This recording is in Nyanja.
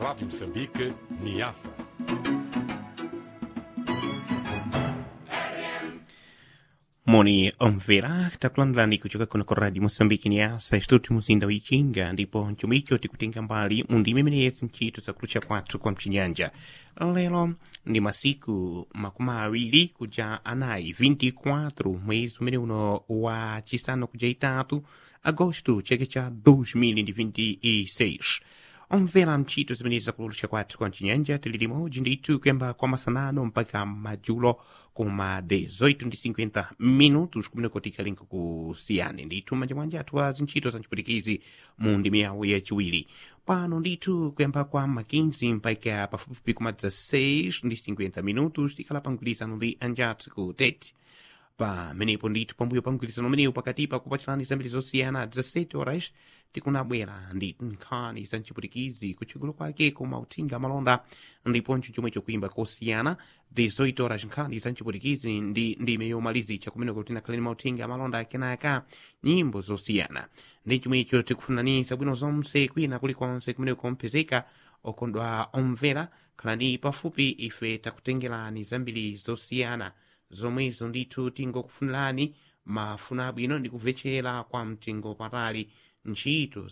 Rádio Moçambique, Niassa. moni omvera takulandirani kuchoka kuno ku radio moçambique niasa istuti muzinda wa ichinga ndipo nchumicho tikutenga mbali mu ndima imene yesi ntchito zakulucha kwathu kwa mchinyanja lero ndi masiku makumi awiri kuja anayi 24 mwezi umene uno wa chisanu kuja itatu agosto cheke cha 2026 omvera mchito zimenezi zakulucha kwathu kwa mchinyanja tili limodzi ndithu kuyamba kwa masanano mpaka madzulo kuma 18:50 minutos kumeneko tikalinga kusiyane ndithu manja mwanja athu a zintchito za mchipwitikizi mu ndimi yawo yachiwiri pano ndithu kuyamba kwa makinzi mpaka pafupifupi kuma 16 ndi 50 minutos tikhala pa mgwirizano ndi anjathu ku tete pamenepo ndithu pambuyo pa mgwirizano umenewu pakatipa kupatsilani zambiri zosiyana 17 horas tikunabwera ndi nkhani za mchipwitikizi kuchigulu kwake koma uthenga malonda ndiponso chomwe chokuimba kosiyana 18 horas nkhani za mchipwitikizi ndi ndime yomalizicha kumeneko tinakhalani mauthenga malonda akenaka nyimbo zosiyana ndi chomwecho tikufunanisa bwino zonse kwina kulikonse kumeneko kompezeka okondwa omvera khalani pafupi ife takutengerani zambiri zosiyana zomwezo ndithu tingokufunirani mafuna abwino ndi kumvetsera kwa mtengo patali ntchito